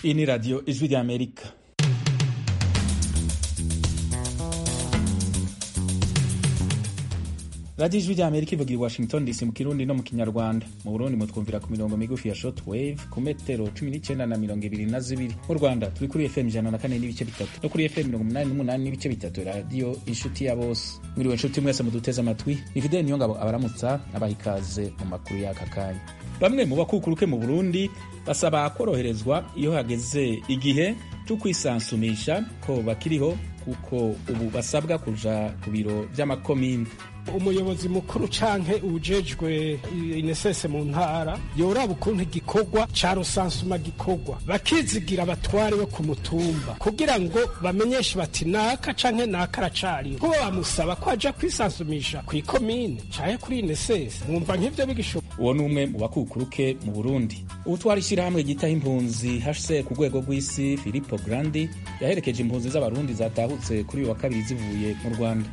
Iyi ni radiyo ijwi ry'Amerika. radiyo ijwi ry'Amerika ivugira i Washington DC mu kirundi no mu kinyarwanda mu Burundi mutwumvira ku mirongo migufi ya short wave ku metero cumi n'icyenda na mirongo ibiri na zibiri mu Rwanda turi kuri FM ijana na kane n'ibice bitatu no kuri FM mirongo umunani n'umunani n'ibice bitatu radiyo inshuti ya bose mwiriwe inshuti mwese muduteze amatwi ni Fidel Niyongabo abaramutsa abaha ikaze mu makuru y'aka kanya bamwe mu bakukuruke mu Burundi basaba koroherezwa iyo hageze igihe cyo kwisansumisha ko bakiriho kuko ubu basabwa kuja ku biro vy'amakomine umuyobozi mukuru canke ujejwe inesese mu ntara yoraba ukuntu igikorwa ca rusansuma gikorwa bakizigira abatware bo ku mutumba kugira ngo bamenyeshe bati naka canke naka aracariho kuba bamusaba ko aja kwisansumisha kw'ikomine canke kuri inesese mwumva nk'ivyo bigishoboka uwo ni umwe mu bakukuruke mu burundi ubutwara ishyirahamwe ryitaho impunzi hse ku rwego rw'isi filipo grandi yaherekeje impunzi z'abarundi zatahutse kuri uyu wa kabiri zivuye mu rwanda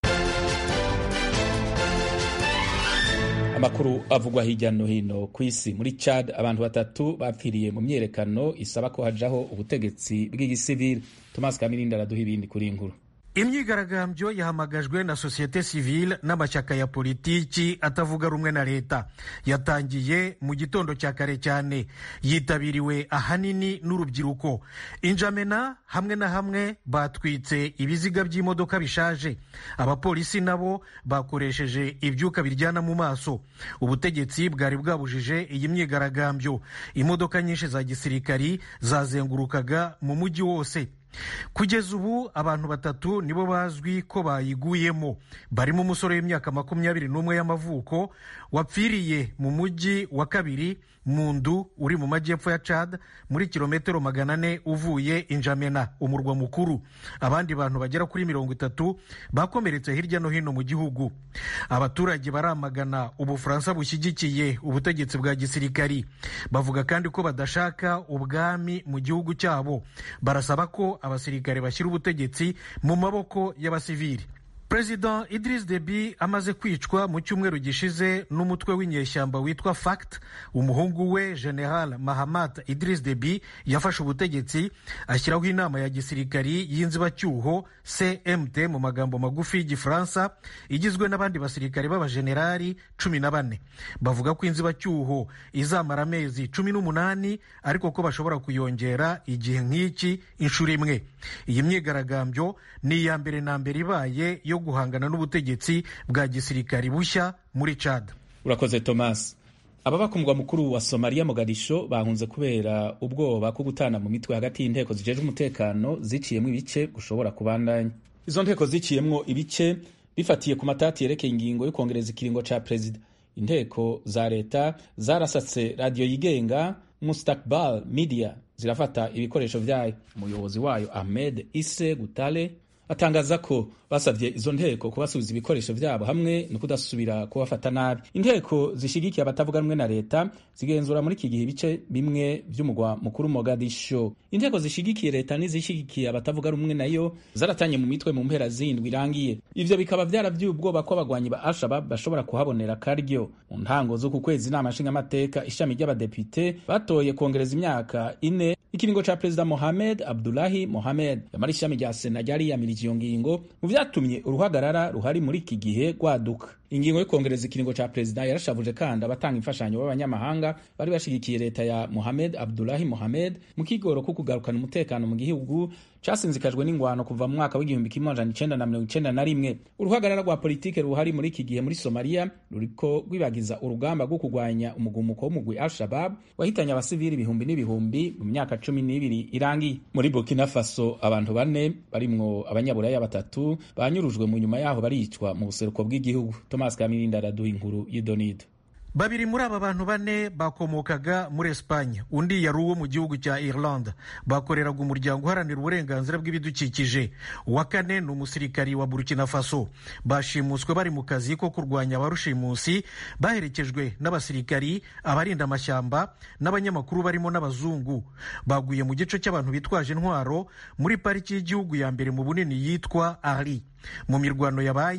amakuru avugwa hirya no hino ku isi muri Chad abantu batatu bapfiriye mu myerekano isaba ko hajaho ubutegetsi bw'igisivili Thomas Kamirinda araduha ibindi kuri inkuru imyigaragambyo yahamagajwe na sosiyete sivile n'amashyaka ya politiki atavuga rumwe na leta yatangiye mu gitondo cya kare cyane yitabiriwe ahanini n'urubyiruko injamena hamwe na hamwe batwitse ibiziga by'imodoka bishaje abapolisi nabo bakoresheje ibyuka biryana mu maso ubutegetsi bwari bwabujije iyi myigaragambyo imodoka nyinshi za gisirikari zazengurukaga mu mujyi wose kugeza ubu abantu batatu nibo bazwi ko bayiguyemo barimo umusore w'imyaka makumyabiri n'umwe y'amavuko wapfiriye mu mujyi wa kabiri mu ndu uri mu majyepfo ya Chad muri kilometero magana ane uvuye injamena umurwa mukuru abandi bantu bagera kuri mirongo itatu bakomeretse hirya no hino mu gihugu abaturage baramagana ubufaransa bushyigikiye ubutegetsi bwa gisirikari bavuga kandi ko badashaka ubwami mu gihugu cyabo barasaba ko abasirikare bashyira ubutegetsi mu maboko y'abasivili perezida Idris Deby amaze kwicwa mu cyumweru gishize n'umutwe w'inyeshyamba witwa FACT umuhungu we General Mahamat Idris Deby yafashe ubutegetsi ashyiraho inama ya gisirikari y'inzibacyuho CMT mu magambo magufi y'igifaransa igizwe n'abandi basirikare b'abajenerali cumi na bane bavuga ko inzibacyuho izamara amezi cumi n'umunani ariko ko bashobora kuyongera igihe nk'iki inshuro imwe iyi myigaragambyo ni iya mbere na mbere ibaye yo guhangana n'ubutegetsi bwa gisirikari bushya muri Chad. Urakoze Thomas. Ababa ku mugwa mukuru wa Somalia Mogadisho bahunze kubera ubwoba ko gutana mu mitwe hagati y'inteko zijejwe umutekano ziciyemo ibice gushobora kubandanya. Izo nteko ziciyemwo ibice bifatiye ku matati yerekeye ingingo yo kongereza ikiringo ca perezida. Inteko za leta zarasatse radiyo yigenga Mustakbal Media zirafata ibikoresho vyayo. Umuyobozi wayo Ahmed Isse Gutale atangaza ko basabye izo nteko kubasubiza ibikoresho vyabo hamwe no kudasubira kubafata nabi inteko zishigikiye abatavuga rumwe na leta zigenzura muri iki gihe ibice bimwe vy'umugwa mukuru Mogadisho inteko zishigikiye leta n'izishigikiye abatavuga rumwe nayo zaratanye mu mitwe mu mpera zindwi irangiye ivyo bikaba vyaravyuye ubwoba ko abagwanyi ba Al-Shabaab bashobora kuhabonera karyo mu ntango zo ku kwezi inama nshingamateka ishami ry'abadepite batoye kongereza imyaka ine ikiringo ca perezida Mohamed Abdullahi Mohamed yamara ishami rya sena ryari yamirije iyo ngingo mu vyatumye uruhagarara ruhari muri iki gihe rwaduka ingingo yo kongereza ikiringo ca perezida yarashavuje kandi abatanga imfashanyo b'abanyamahanga bari bashigikiye leta ya Mohamed Abdullahi Mohamed mu kigoro ko kugarukana umutekano mu gihugu casinzikajwe n'ingwano kuva mu mwaka w'igihumbi kimwe amajana icenda na mirongo icenda na rimwe uruhagarara rwa politike ruhari muri iki gihe muri Somalia ruriko rwibagiza urugamba rwo kurwanya umugumuko w'umugwi Al-Shabab wahitanye abasivili ibihumbi n'ibihumbi mu myaka cumi n'ibiri irangiye muri Burkina Faso abantu bane barimwo abanyaburaya batatu banyurujwe mu nyuma yaho baricwa mu buseruko bw'igihugu Thomas Kamirinda araduha inkuru y'Idonido babiri muri aba bantu bane bakomokaga muri Espagne undi yari uwo mu gihugu cya Irlande bakoreraga umuryango uharanira uburenganzira bw'ibidukikije uwa kane ni umusirikari wa Burkina Faso bashimuswe bari mu kazi ko kurwanya abarushimusi baherekejwe n'abasirikari abarinda amashyamba n'abanyamakuru barimo n'abazungu baguye mu gice cy'abantu bitwaje intwaro muri pariki y'igihugu ya mbere mu bunini yitwa Ari mu mirwano yabaye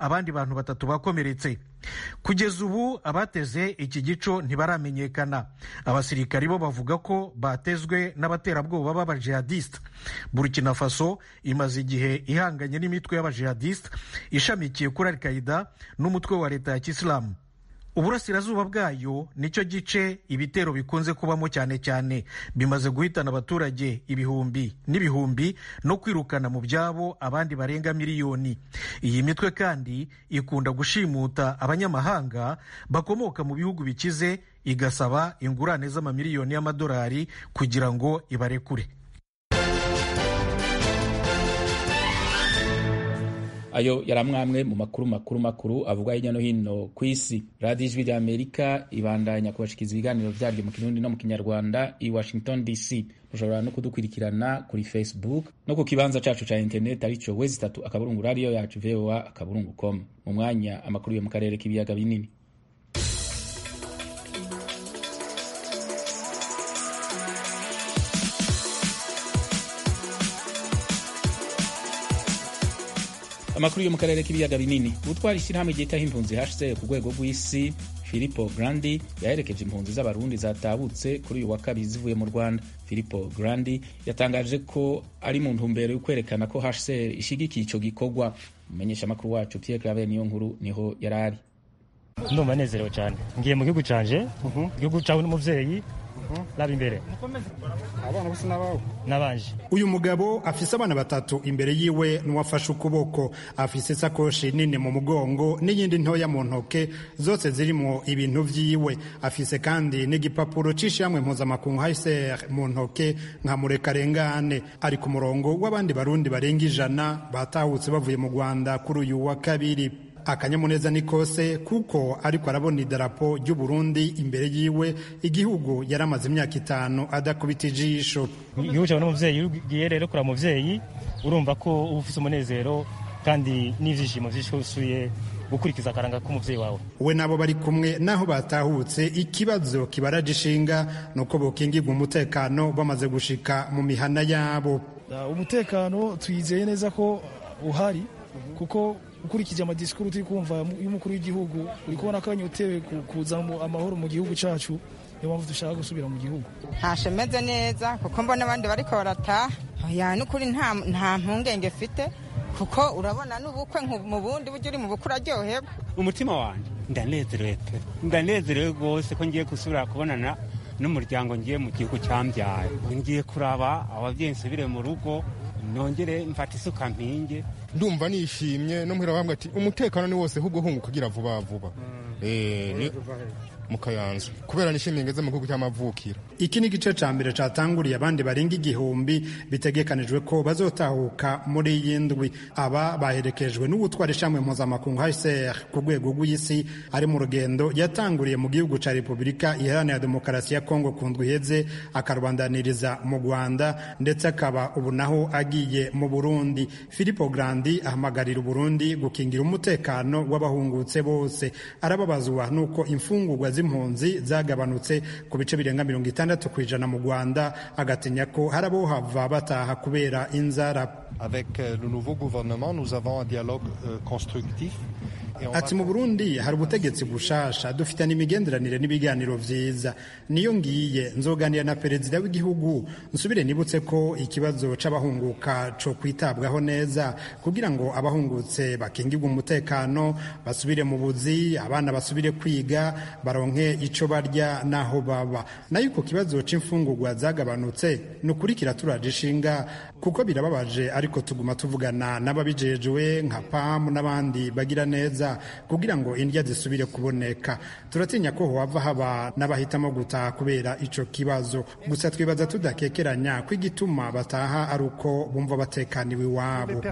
abandi bantu batatu bakomeretse kugeza ubu abateze iki gico ntibaramenyekana abasirikari bo bavuga ko batezwe n'abaterabwoba b'abajihadisite burkina faso imaze igihe ihanganye n'imitwe y'abajihadisite ishamikiye kuri al qaida n'umutwe wa leta ya kisilamu uburasirazuba bwayo nicyo gice ibitero bikunze kubamo cyane cyane bimaze guhitana abaturage ibihumbi n'ibihumbi no kwirukana mu byabo abandi barenga miliyoni iyi mitwe kandi ikunda gushimuta abanyamahanga bakomoka mu bihugu bikize igasaba ingurane z'amamiliyoni y'amadolari kugira ngo ibarekure ayo yari amwe mu makuru makuru makuru avuga hirya no hino ku isi radiyo ijwi rya amerika ibandanya kubashikiriza ibiganiro byaryo mu kirundi no mu kinyarwanda i washington dc mushobora no kudukurikirana kuri facebook no ku kibanza cacu ca interineti arico wezi itatu akaburungu radiyo yacu voa akaburungu com mu mwanya amakuru yo mu karere k'ibiyaga binini amakuru yo mu karere k'ibiyaga binini utwara ishyirahamwe ryitaho impunzi hcr ku rwego rw'isi filipo grandi yaherekeje impunzi z'abarundi zatabutse kuri uyu wa kabiri zivuye mu rwanda filipo grandi yatangaje ko ari mu ntumbero yo kwerekana ko hcr ishyigikiye icyo gikorwa umumenyesha amakuru wacu pierre claver niyo nkuru niho yari ari ndumva nezerewe cyane ngiye mu gihugu canje igihugu cawe n'umuvyeyi raba imbere abana bose n'abawe nabanje uyu mugabo afise abana batatu imbere yiwe n'uwafashe ukuboko afise isakoshi nini mu mugongo n'iyindi ntoya mu ntoke zose zirimwo ibintu vyiwe afise kandi n'igipapuro c'ishyirahamwe mpuzamakungu hcr mu ntoke nka murekarengane ari ku murongo w'abandi barundi barenga ijana batahutse bavuye mu rwanda kuri uyu wa kabiri akanyamuneza ni kose kuko ariko arabona idarapo ry'u Burundi imbere yiwe igihugu yari amaze imyaka itanu adakubita ijisho igihugu cyawe n'umuvyeyi iyo ugiye rero kuraba umuvyeyi urumva ko uba ufise umunezero kandi n'ivyishimo vyishusuye gukurikiza akaranga k'umuvyeyi wawe we nabo bari kumwe naho batahutse ikibazo kibaraje ishinga nuko bokingirwa umutekano bamaze gushika mu mihana yabo umutekano twizeye neza ko uhari kuko ukurikije amadisikuru turi kumva y'umukuru w'igihugu uri kubona ko anyotewe kuza amahoro mu gihugu cyacu niyo mpamvu dushaka gusubira mu gihugu ntashemeze neza kuko mbona abandi bariko barataha ya n'ukuri nta mpungenge mfite kuko urabona n'ubukwe mu bundi buryo uri mu bukwe uraryoherwa umutima wanjye ndanezerewe pe ndanezerewe rwose ko ngiye gusubira kubonana n'umuryango ngiye mu gihugu cyambyaye ngiye kuraba ababyeyi nsubire mu rugo nongere mfata isuka mpinge ndumva nishimye no muhira bambwa ati umutekano ni wose ahubwo hunguka ugira vuba vuba mu kayanza kubera nishimiye ngeze mu gihugu cy'amavukiro iki ni igice ca mbere catanguriye abandi barenga igihumbi bitegekanijwe ko bazotahuka muri iyi ndwi aba baherekejwe n'uwutwara ishamwe mpuzamakungu hcr ku rwego rw'isi ari mu rugendo yatanguriye mu gihugu ca repubulika iharanira demokarasi ya kongo ku ndwi iheze akarwandaniriza mu rwanda ndetse akaba ubu naho agiye mu burundi filipo grandi ahamagarira uburundi gukingira umutekano w'abahungutse bose arababazwa n'uko imfungurwa z'impunzi zagabanutse ku bice birenga mirongo itandatu ku ijana mu rwanda agatinya ko hari abohava bataha kubera inzara avec le nouveau gouvernement nous avons un dialogue constructif ati mu burundi hari ubutegetsi bushasha dufitanye imigenderanire n'ibiganiro vyiza niyo ngiye nzoganira na perezida w'igihugu nsubire nibutse ko ikibazo c'abahunguka co kwitabwaho neza kugira ngo abahungutse bakingirwe umutekano basubire mu buzi abana basubire kwiga baronke ico barya naho baba nayo ku kibazo c'imfungurwa zagabanutse ni ukurikira turaje ishinga kuko birababaje ariko tuguma tuvugana n'ababijejwe nka pamu n'abandi bagira neza kugira ngo indya zisubire kuboneka turatinya ko hohava haba n'abahitamo gutaha kubera ico kibazo gusa twibaza tudakekeranya ko igituma bataha ari uko bumva batekaniwe iwabo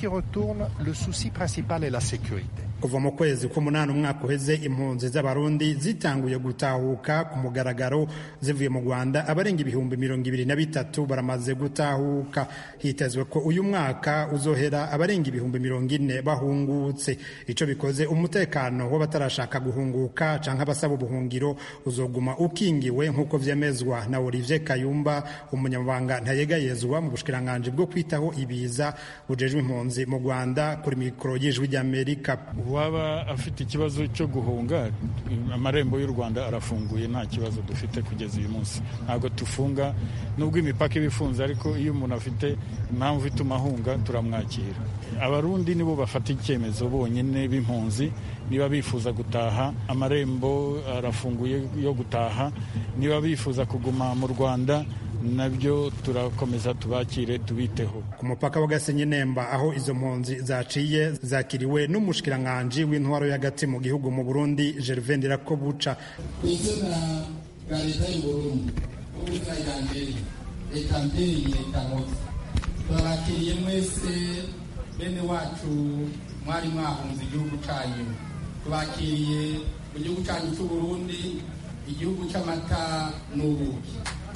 kuva mu kwezi k'umunani umwaka uheze impunzi z'abarundi zitanguye gutahuka ku mugaragaro zivuye mu rwanda abarenga ibihumbi mirongo ibiri na bitatu baramaze gutahuka hitezwe ko uyu mwaka uzohera abarenga ibihumbi mirongo ine bahungutse ico bikoze umutekano w'abatarashaka guhunguka canke abasaba ubuhungiro uzoguma ukingiwe nk'uko vyemezwa na Olivier Kayumba umunyamabanga ntayegayezwa mu bushikiranganji bwo kwitaho ibiza bujejwe impunzi mu Rwanda kuri mikoro y'ijwi ry'Amerika uwaba afite ikibazo cyo guhunga amarembo y'u rwanda arafunguye nta kibazo dufite kugeza uyu munsi ntabwo tufunga nubwo imipaka iba ifunze ariko iyo umuntu afite impamvu ituma ahunga turamwakira abarundi nibo bafata icyemezo bonyine b'impunzi niba bifuza gutaha amarembo arafunguye yo gutaha niba bifuza kuguma mu rwanda nabyo turakomeza tubakire tubiteho ku mupaka wa gasenyi nemba aho izo mpunzi zaciye zakiriwe n'umushikiranganji w'intwaro y'agati mu gihugu mu burundi gervain ndirakobuca ku izina rya leta y'uburundi n'ubuzima yanjye reka mbyeyi reka nkozi turabakiriye mwese bene wacu mwari mwahunze igihugu cyanyu tubakiriye mu gihugu cyanyu cy'uburundi igihugu cy'amata n'ubuki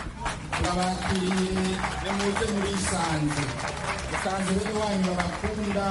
turabakiriye nimuze murisanze musanze bene wanyu babakunda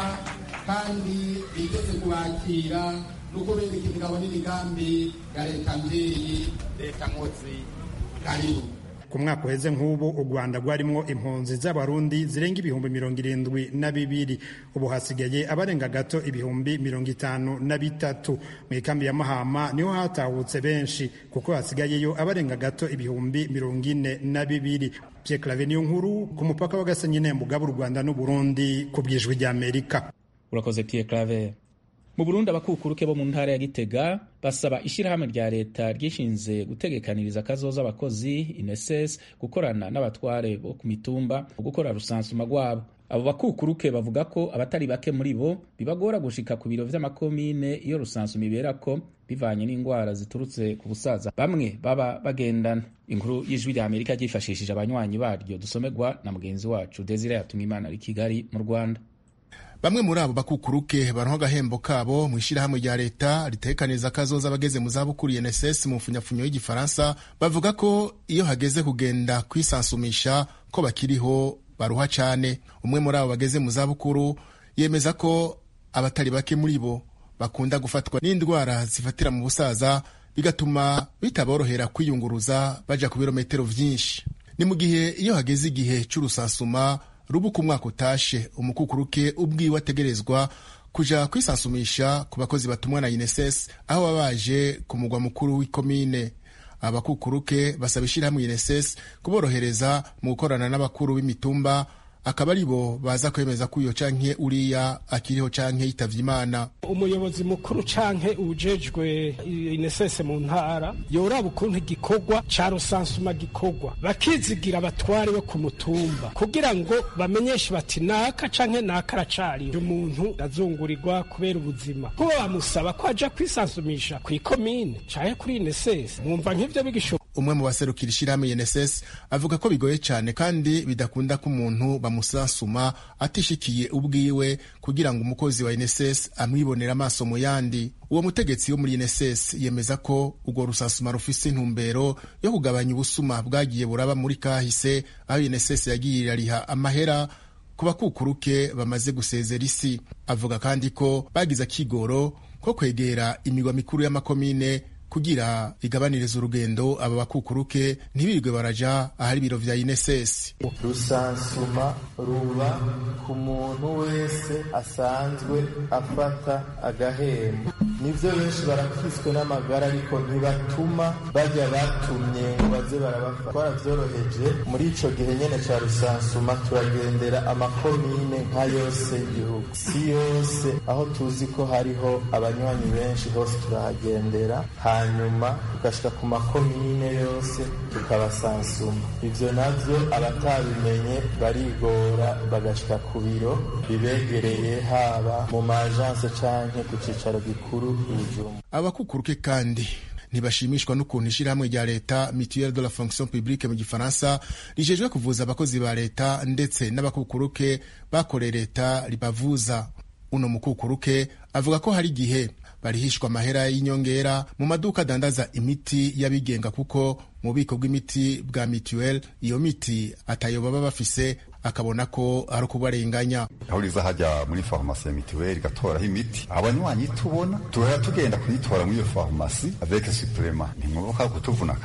kandi biteze kubakira no kubereka imigabo n'imigambi ya leta mbyeyi leta nkozi karibu ku mwaka uheze nk'ubu u rwanda rwarimwo impunzi z'abarundi zirenga ibihumbi mirongo irindwi na bibiri ubu hasigaye abarenga gato ibihumbi mirongo itanu na bitatu mu ikambi ya mahama niho hatahutse benshi kuko hasigayeyo abarenga gato ibihumbi mirongo ine na bibiri pierre clave niyo nkuru ku mupaka wa gasenyi nemba ugaba u rwanda n'uburundi ku bwijwi ry'amerika urakoze pierre clave mu burundi abakukuruke bo mu ntara ya gitega basaba ishyirahamwe rya leta ryishinze gutegekaniriza akazoza abakozi ineses gukorana n'abatware bo ku mitumba mu gukora rusansuma rwabo abo bakukuruke bavuga ko abatari bake muri bo bibagora gushika ku biro vy'amakomine iyo rusansuma ibera ko bivanye n'indwara ziturutse ku busaza bamwe baba bagendana inkuru y'ijwi rya amerika ryifashishije abanywanyi baryo dusomerwa na mugenzi wacu desire yatumwe imana ari kigali mu rwanda bamwe muri abo bakukuruke baronka agahembo kabo mu ishyirahamwe rya leta ritekaniza akazoza abageze mu zabukuru UNSS mu mfunyafunyo y'igifaransa bavuga ko iyo hageze kugenda kwisansumisha ko bakiriho baruha cyane umwe muri abo bageze mu zabukuru yemeza ko abatari bake muri bo bakunda gufatwa n'indwara zifatira mu busaza bigatuma bitaborohera kwiyunguruza baja ku birometero vyinshi ni mu gihe iyo hageze igihe c'urusansuma rubuka umwaka utashe umukukuruke ubwiwe ategerezwa kuja kwisansumisha ku bakozi batumwa na UNSS aho baba baje ku mugwa mukuru w'ikomine abakukuruke basaba ishyirahamwe UNSS kuborohereza mu gukorana n'abakuru b'imitumba akaba ari bo baza kwemeza ko uyo canke uriya akiriho canke yitavye imana umuyobozi mukuru canke ujejwe inesese mu ntara yoraba ukuntu igikorwa ca rusansuma gikorwa bakizigira abatware bo ku mutumba kugira ngo bamenyeshe bati naka canke naka aracariho umuntu azungurirwa kubera ubuzima kuba bamusaba ko aja kwisansumisha kw'ikomine canke kuri inesese mwumva nk'ivyo bigishoboka umwe mu baserukira ishyirahamwe UNSS avuga ko bigoye cyane kandi bidakunda ko umuntu bamusansuma atishikiye ubwiwe kugira ngo umukozi wa UNSS amwibonera amaso mu yandi uwo mutegetsi wo muri UNSS yemeza ko urwo rusansuma rufise intumbero yo kugabanya ubusuma bwagiye buraba muri kahise aho UNSS yagiye irariha amahera ku bakukuruke bamaze gusezera isi avuga kandi ko bagize akigoro ko kwegera imigwa mikuru y'amakomine kugira igabaniriza urugendo aba bakukuruke ntibirirwe baraja ahari ibiro vya INSS. Rusansuma ruba ku muntu wese asanzwe afata agahembo. Nivyo benshi barakiswe n'amagara ariko ntibatuma bajya batumye ngo baze barabafata. Twaravyoroheje muri ico gihe nyene ca rusansuma turagendera amakomine nka yose y'igihugu. Si yose aho tuzi ko hariho abanywanyi benshi hose turahagendera hanyuma tugashika ku makomine yose tukabasansuma ivyo navyo abatabimenye barigora bagashika ku biro bibegereye haba mu majanse canke ku cicaro gikuru ibijumba abakukuruke kandi ntibashimishwa n'ukuntu ishyirahamwe rya leta mutuelle de la fonction publique mu gifaransa rijejwe kuvuza abakozi ba leta ndetse n'abakukuruke bakoreye leta ribavuza uno mukukuruke avuga ko hari igihe barihishwa amahera y'inyongera mu maduka adandaza imiti y'abigenga kuko mu bubiko bw'imiti bwa mituweli iyo miti atayo baba bafise akabona ko ari ukubarenganya aho riza hajya muri farumasi ya mituweli igatoraho imiti abanywanyi tubona turara tugenda kuyitora muri iyo farumasi avec supplement ntimwoboka kutuvuna kabiri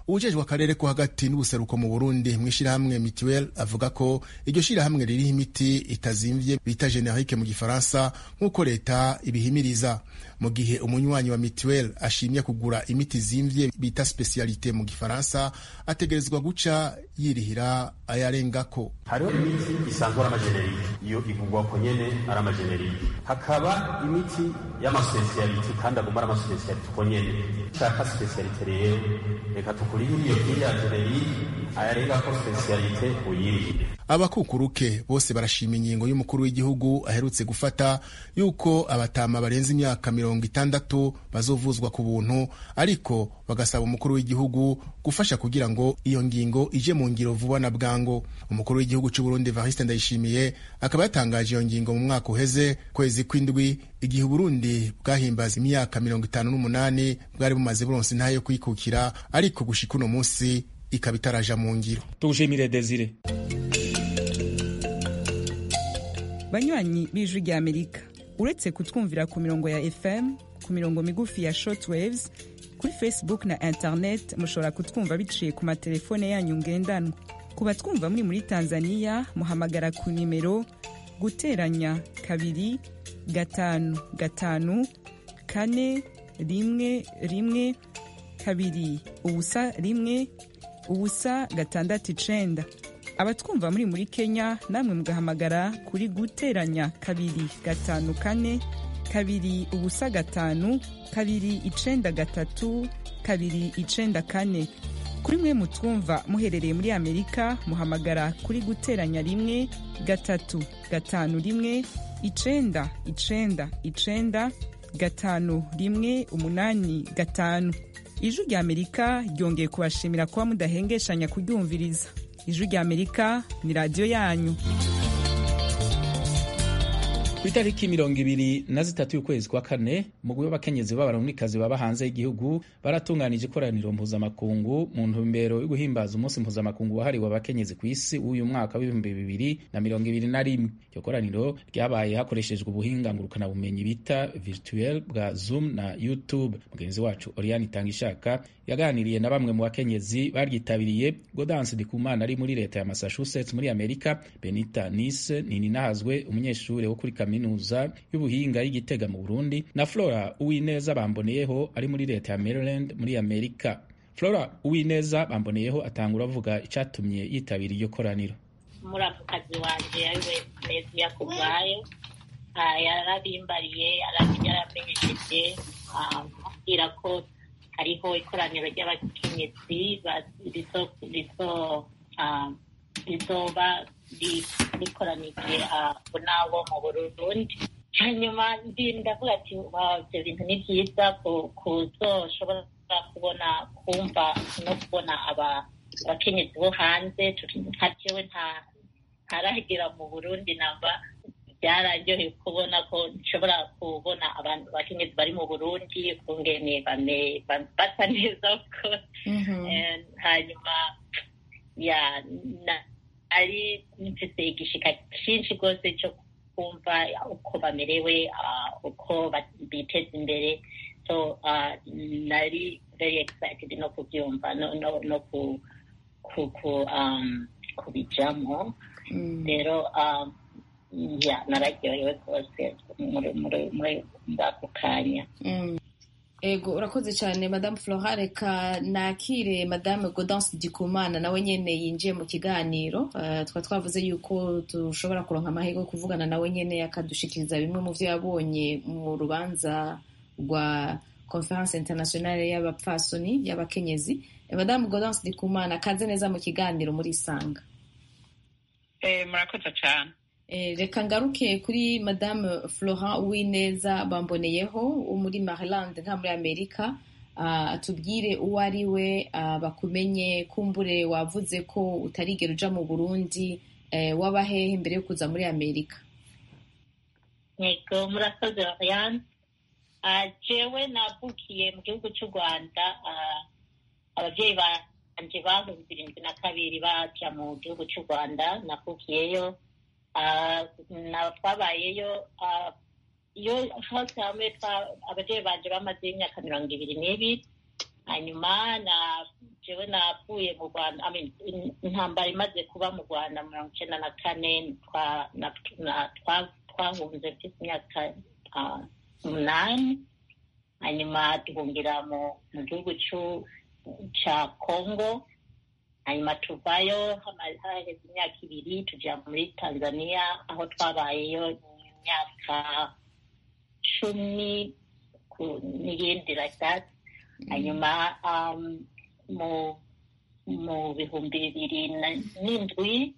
uwujejwe akarere ko hagati n'ubuseruko mu burundi mu ishyirahamwe mituel avuga ko iryo shyirahamwe ririho imiti itazimvye bita generike mu gifaransa nk'uko leta ibihimiriza mu gihe umunywanyi wa mituel ashimye kugura imiti zimvye bita specialite mu gifaransa ategerezwa guca yirihira ayarengako hariho imiti isanzwe ari amajenerike iyo ivugwa ko nyene ari amajenerike hakaba imiti y'amaspesialite kandi aguma ari amaspesialite uko nyene shaka spesialite rero reka tukurihire iyo kiriya jenerike ayarengako spesialite uyirihire abakukuruke bose barashima ingingo y'umukuru w'igihugu aherutse gufata yuko abatama barenze imyaka mirongo itandatu bazovuzwa ku buntu ariko bagasaba umukuru w'igihugu gufasha kugira ngo iyo ngingo ije mu ngiro vuba na bwango umukuru w'igihugu cy'u Burundi Evariste Ndayishimiye akaba yatangaje iyo ngingo mu mwaka uheze kwezi kw'indwi igihe Burundi bwahimbaza imyaka mirongo itanu n'umunani bwari bumaze buronse intahe yo kwikukira ariko gushika uno munsi ikaba itaraja mu ngiro tugushimire Desire banywanyi b'ijwi rya amerika uretse kutwumvira ku mirongo ya fm ku mirongo migufi ya shortwaves kuri facebook na internet mushobora kutwumva biciye ku matelefone yanyu ngendanwa ku batwumva muri muri tanzania muhamagara ku nimero guteranya kabiri gatanu gatanu kane rimwe rimwe kabiri ubusa rimwe ubusa gatandatu icenda abatwumva muri muri kenya namwe mugahamagara kuri guteranya kabiri gatanu kane kabiri ubusa gatanu kabiri icenda gatatu kabiri icenda kane kuri mwe mutwumva muherereye muri amerika muhamagara kuri guteranya rimwe gatatu gatanu rimwe icenda icenda icenda gatanu rimwe umunani gatanu ijwi rya amerika ryongeye kubashimira kuba mudahengeshanya kuryumviriza ijwi rya amerika ni radiyo yanyu ku itariki mirongo ibiri na zitatu y'ukwezi kwa kane umugwi w'abakenyezi b'abarundikazi baba hanze y'igihugu baratunganije ikoraniro mpuzamakungu mu ntumbero yo guhimbaza umunsi mpuzamakungu wahariwe abakenyezi ku isi w'uyu mwaka w'ibihumbi bibiri na mirongo ibiri na rimwe iryo koraniro ryabaye hakoreshejwe ubuhinga ngurukanabumenyi bita virtuel bwa zoom na youtube mugenzi wacu oriane itangishaka yaganiriye na bamwe mu bakenyezi baryitabiriye godanse ndikumana ari muri leta ya massachusetts muri amerika benita nise nininahazwe umunyeshuri wo kuri kaminuza y'ubuhinga y'igitega mu burundi na flora uwineza bamboneyeho ari muri leta ya maryland muri amerika flora uwineza bamboneyeho atangura avuga icyatumye yitabira iryo koraniro muramukazi wanje ariwe neziya kubwayo yarabimbariye yaramenyesheje ambwira ko hariho ikoraniro ry'abakenyezi rizoba rikoranije nabo mu burundi hanyuma ndavuga ati ibyo bintu ni byiza kuzoshobora kubona kumva no kubona abakenyezi bo hanze nka jewe ntaragera mu burundi namba byararyoheye kubona ko nshobora kubona abantu bakenyezi bari mu burundi kungene basa neza ko hanyuma ya ari mfise igishika cyinshi rwose cyo kumva uko bamerewe uko biteza imbere so nari very excited no kubyumva no kubijamo rero ya nararyohewe rwose muri ako kanya ego urakoze cyane madamu flora reka nakire madamu godance dikumana nawe nyine yinjiye mu kiganiro twaba twavuze yuko dushobora kuronka amahirwe yo kuvugana nawe nyine akadushikiriza bimwe mu byo yabonye mu rubanza rwa conference internationale y'abapfasoni y'abakenyezi madamu godance dikumana kaze neza mu kiganiro muri isanga murakoze cyane reka ngaruke kuri madamu florent uwineza bamboneyeho wo muri maryland nka muri amerika atubwire uwo ari we bakumenye kumbure wavuze ko utarigera uja mu burundi waba hehe mbere yo kuza muri amerika yego murakoze oriane jewe navukiye mu gihugu cy'u rwanda ababyeyi banje bahumbi birindwi na kabiri baja mu gihugu cy'u rwanda navukiyeyo twabayeyo iyo hose hamwe ababyeyi banje bamaze imyaka mirongo ibiri n'ibiri hanyuma jewe navuye mu rwanda I mean, in- intambara imaze kuba mu rwanda mirongo icyenda na kane twa- na- na- twa- twahunze mfite imyaka ah, umunani hanyuma duhungira mu mu gihugu c'u- ca congo hanyuma tuvayo hama- haheze imyaka ibiri tuja muri tanzania aho twabayeyo imyaka cumi ku- n'iyindi like that hanyuma um, mu mu bihumbi bibiri na- n'indwi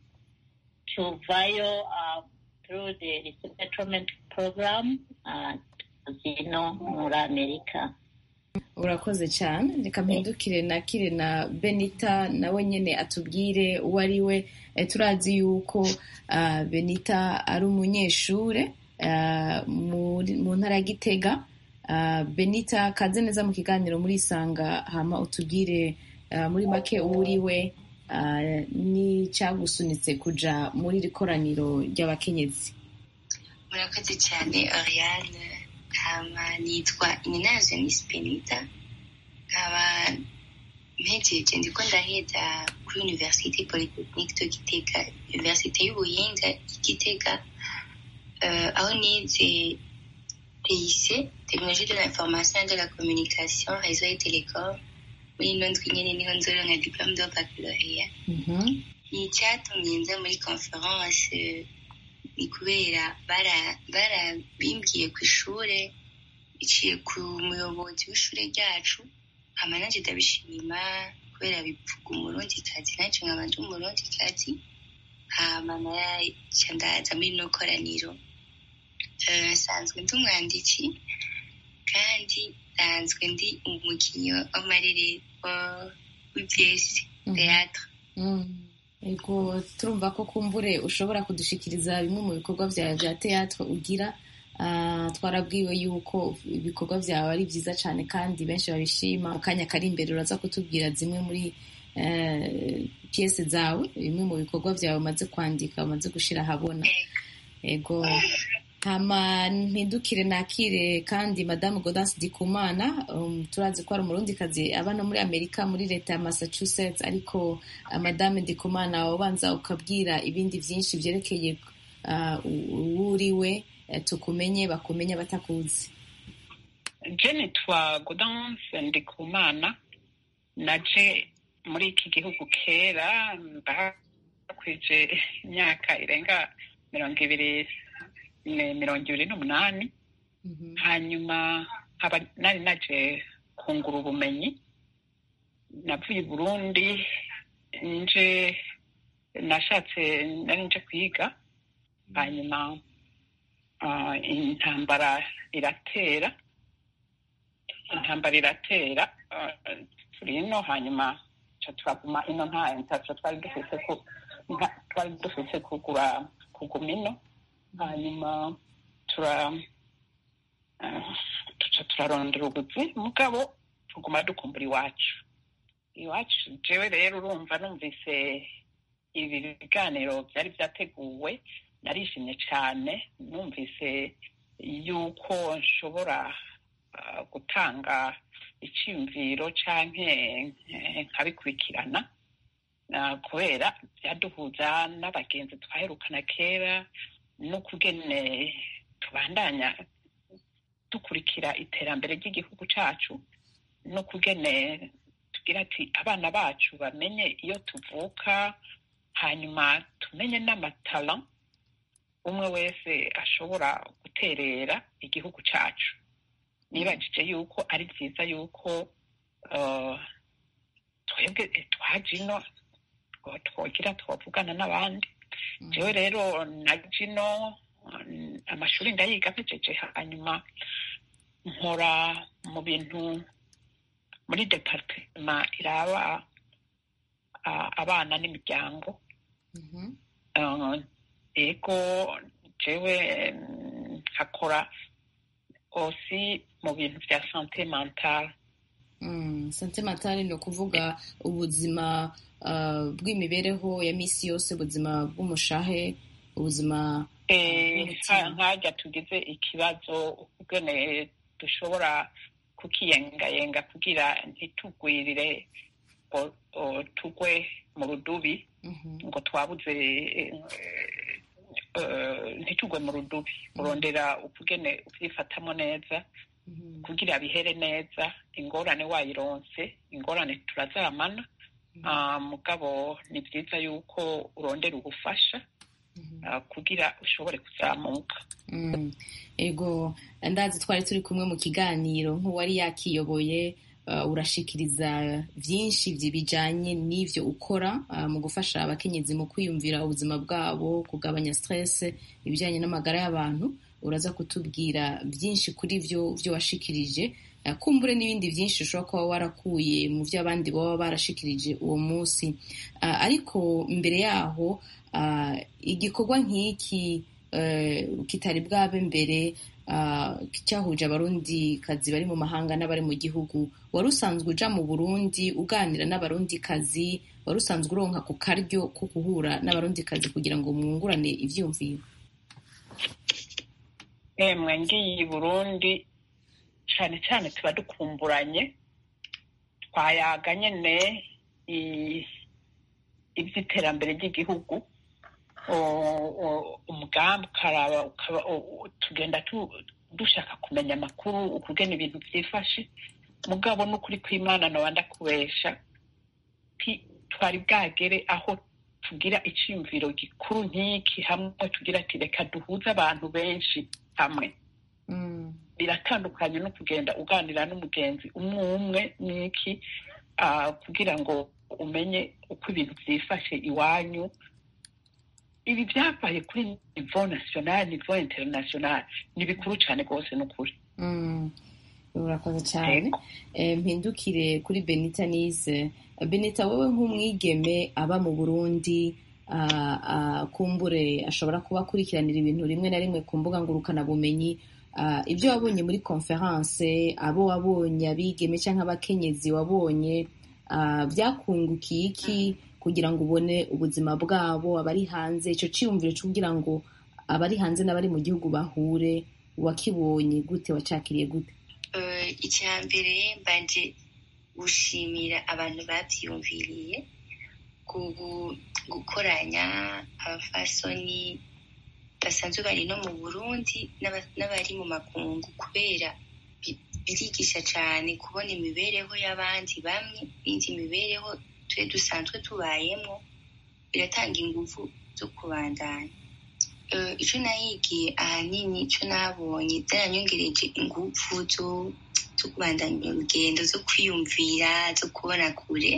tuvayo uh, through the resettlement program uh, zino muri amerika urakoze cyane reka mpindukire nakire na benita nawe nyine atubwire uwo ari we Eh, turazi yuko ah, benita ari umunyeshure ah, muri- mu ntara ya gitega Ah, benita kaze neza mu kiganiro muri isanga hama utubwire ah, muri make uwo uri we ah, n'icyagusunitse kuja muri iri koraniro ry'abakenyezi murakoze cyane oriane hama nitwa ininazo miss benita nkaba mpejeje ndiko ndaheza kuri université polytechnique de gitega université y'ubuhinga y'igitega euh, aho nize TIC technologie de l'information et de la communication réseau et télécom muri ino ndwi nyene niho nzoronka diplôme de baccalauréat icyatumye nza muri conference ni kubera bara- barabimbwiye ku ishure biciye ku muyobozi w'ishure ryacu hama nanje ndabishima kubera bivuga umurundikazi nanje nkaba ndi umurundikazi hama naca ndaza muri ino koraniro Eh, nsanzwe ndi umwanditsi kandi nsanzwe ndi umukinnyi w'amarerero w'ibyesi teatre Ego turumva ko kumbure ushobora kudushikiriza bimwe mu bikorwa byawe bya teatro ugira Ah, twarabwiwe yuko ibikorwa byawe ari byiza cyane kandi benshi babishima mu kanya kari imbere uraza kutubwira zimwe muri eh, piyese zawe bimwe mu bikorwa byawe umaze kwandika umaze gushyira ahabona ego hama mpindukire nakire kandi madamu Gaudence Dikumana um, turazi ko ari umurundikazi aba no muri Amerika muri leta ya Massachusetts ariko uh, madame Dikumana ubanza ukabwira ibindi byinshi byerekeye uh, uwo uriwe eh, tukumenye bakumenye batakuzi je nitwa Gaudence Ndikumana naje muri iki gihugu kera mbakwije imyaka irenga mirongo ibiri ne- mirongo ibiri n'umunani hanyuma nkaba nari naje kungura ubumenyi navuye i burundi nje nashatse nari nje kwiga hanyuma ah, intambara iratera intambara iratera ah, turi ino hanyuma ca turaguma ino nta ntacyo twari dufise ku- nta- twari dufise kugura kuguma ino hanyuma tura ah, tuca turarondera ubuzi mugabo tuguma dukumbura iwacu iwacu jewe rero urumva numvise ibi biganiro byari byateguwe narishimye cyane numvise yuko nshobora ah, gutanga icyiyumviro canke eh, nkabikurikirana Ah, kubera byaduhuza n'abagenzi twaherukana kera n'ukugene tubandanya dukurikira iterambere ry'igihugu cacu n'ukugene tugira ati abana bacu bamenye iyo tuvuka hanyuma tumenye n'amatara umwe wese ashobora guterera igihugu cacu nibajije yuko ari byiza yuko eh, twebwe twaje ino ngo twogira twavugana n'abandi jewe rero na jino mm, amashuri ndayiga mpejeje hanyuma nkora mu bintu muri departema iraba ah, abana n'imiryango Eh, ego jewe mm, nkakora osi mu bintu bya sante mentale Mm, sante matari ni ukuvuga ubuzima ah, bw'imibereho ya misi yose ubuzima bw'umushahe ubuzima Eh, bw'umutima. nkajya tugize ikibazo ukugene dushobora kukiyengayenga kugira ntitugwirire ngo tugwe mu rudubi ngo twabuze ntitugwe mu rudubi urondera ukugene ubyifatamo neza kugira bihere neza ingorane wayironse ingorane turazamana mugabo ni byiza yuko urondera ubufasha kugira ushobore kuzamuka ego ndazi twari turi kumwe mu kiganiro nk'uwari yakiyoboye urashikiriza byinshi bijyanye n'ibyo ukora mu gufasha abakenyezi mu kwiyumvira ubuzima bwabo kugabanya stress ibijyanye n'amagara y'abantu uraza kutubwira byinshi kuri byo byo washikirije kumbure n'ibindi byinshi ushobora kuba warakuye mu byo abandi baba barashikirije uwo munsi ariko mbere yaho igikorwa nk'iki kitari bwabe mbere cyahuje abarundi kazi bari mu mahanga n'abari mu gihugu wari usanzwe uja mu burundi uganira n'abarundi kazi wari usanzwe uronka ku karyo ko guhura n'abarundi kazi kugira ngo mwungurane ivyumviro emwe ngiye i burundi cane cane tuba dukumburanye twayaga nyene ivy'iterambere ry'igihugu umugambi ukaraba tugenda dushaka kumenya amakuru ukugena ibintu byifashe mugabo n'ukuri kw'imana nawe ndakubesha twari bwagere aho tugira icyumviro gikuru nk'iki hamwe tugira ati reka duhuze abantu benshi hamwe biratandukanye no kugenda uganira n'umugenzi umwe umwe n'iki kugira ngo umenye uko ibintu byifashe iwanyu ibi byabaye kuri nivo nasiyonari nivo interinasiyonari ni bikuru cyane rwose ni ukuri urakoze cyane mpindukire kuri benita nize benita wowe nk'umwigeme aba mu burundi kumbure ashobora kuba akurikiranira ibintu rimwe na rimwe ku mbuga ngurukanabumenyi ibyo wabonye muri konferanse abo wabonye abigeme cyangwa abakenyezi wabonye byakungukiye iki kugira ngo ubone ubuzima bwabo abari hanze icyo cyiyumviro cyo kugira ngo abari hanze n'abari mu gihugu bahure wakibonye gute wacakiriye gute icya mbere mbanje gushimira abantu babyiyumviriye gukoranya abafasoni basanzwe bari no mu burundi n'abari mu makungu kubera birigisha cyane kubona imibereho y'abandi bamwe n'indi mibereho twe dusanzwe tubayemo biratanga ingufu zo kubandanya icyo nahigiye ahanini icyo nabonye byaranyongereje ingufu zo kubandanya urugendo zo kwiyumvira zo kubona kure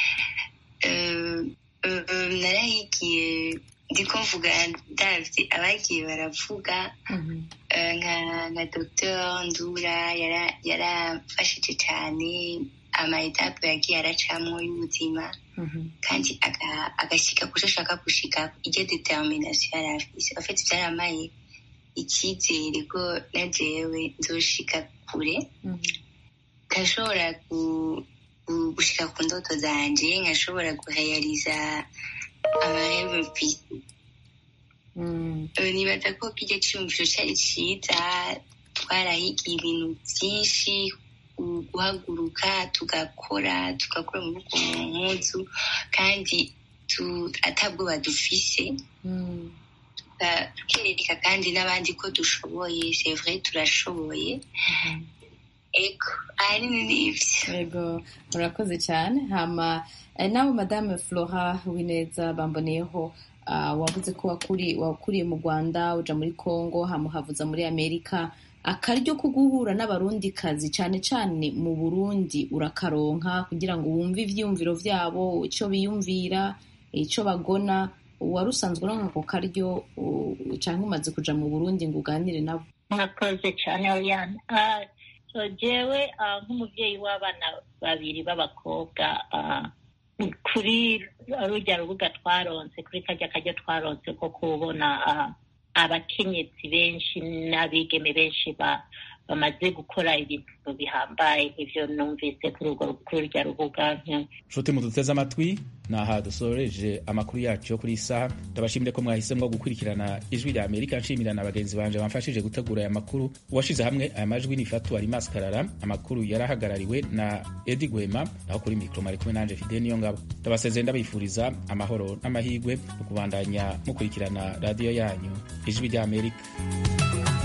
narahigiye ndiko mvuga ndavye abagiye baravuga nka dr ndura yarafashije cyane amaetape yagiye aracamwo y'ubuzima kandi agashyika kuco ashaka gushika iryo determination yari afise afite byaramaye icyizere ko na jewe nzoshika kure nkashobora gushika ku ndoto zanje nkashobora guhayariza amarebe mfise nibaza ko kirya cyumviro cyari cyiza twarahigiye ibintu byinshi guhaguruka tugakora tugakora amaboko mu mpuzu kandi atabwoba dufise tukereka kandi n'abandi ko dushoboye sevre turashoboye ego ahanini ni ibyo ego murakoze cyane hama nawe madame flora wineza bamboneyeho wavuze ko wakuriye mu rwanda uja muri congo hamuhavuza muri amerika akaryo ko guhura n'abarundi kazi cyane cyane mu burundi urakaronka kugira ngo wumve ivyiyumviro vyabo icyo biyumvira icyo bagona wari usanzwe uronka ako karyo canke umaze kuja mu burundi ngo uganire nabo murakoze cyane oriane jewe nk'umubyeyi w'abana babiri b'abakobwa kuri rujya rubuga twaronse kuri kajya kajya twaronse ko kubona abakenyezi benshi n'abigeme benshi bamaze gukora ibintu bihambaye nk'ivyo numvise kuri urwo kuri rya rubuga nshuti muduteze amatwi ni aha dusoreje amakuru yacu yo kuri iyi saha ndabashimire ko mwahisemo gukurikirana ijwi rya amerika nshimira na bagenzi banje bamfashije gutegura aya makuru uwashize hamwe aya majwi ni fatu alimas karara amakuru yari ahagarariwe na edi gwema naho kuri mikoro mari kumwe nanje fide niyo ngabo ndabasezeye ndabifuriza amahoro n'amahirwe mu kubandanya mukurikirana radiyo yanyu ijwi rya amerika